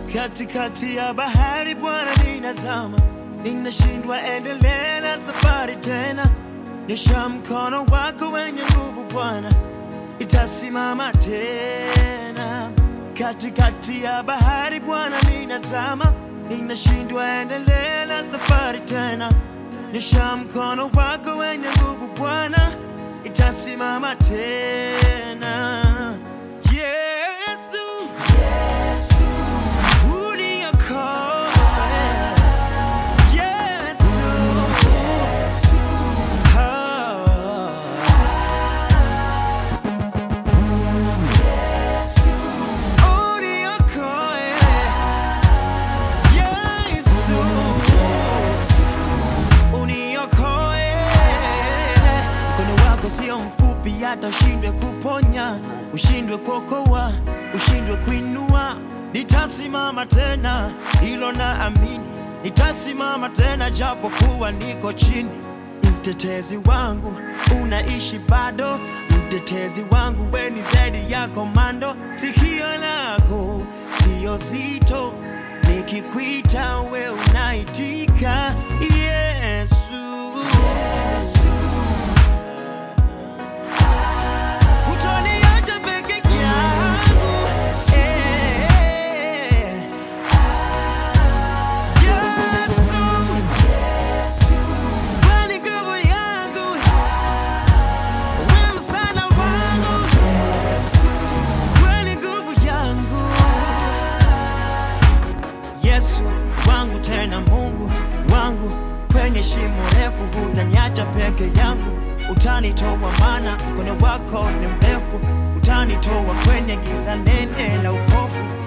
katikati ya bahari Bwana, ninazama, ninashindwa endelea na safari tena. Nyosha mkono wako wenye nguvu Bwana, itasimama tena. Katikati ya bahari Bwana, ninazama, ninashindwa endelea na safari tena. Nyosha mkono wako wenye nguvu Bwana, itasimama tena. Yesu, uniokoe. Yesu, oh. Uniokoe. Yesu, uniokoe. Mkono wako sio mfupi hata ushindwe kuponya, ushindwe kuokoa, ushindwe kuinua. Nitasimama tena, hilo na amini, nitasimama tena japo kuwa niko chini. Mtetezi wangu unaishi bado, mtetezi wangu we ni zaidi ya komando. Sikio lako sio zito, nikikuita we unaitika. Yesu, hutoniacha peke yangu. Eh, Yesu, wewe ni nguvu yangu, wewe msaada wangu, wewe ni nguvu yangu. Yesu wangu tena Mungu wangu, kwenye shimo refu hutaniacha peke yangu, utanitoa maana mkono wako ni mrefu, utanitoa kwenye giza nene la upofu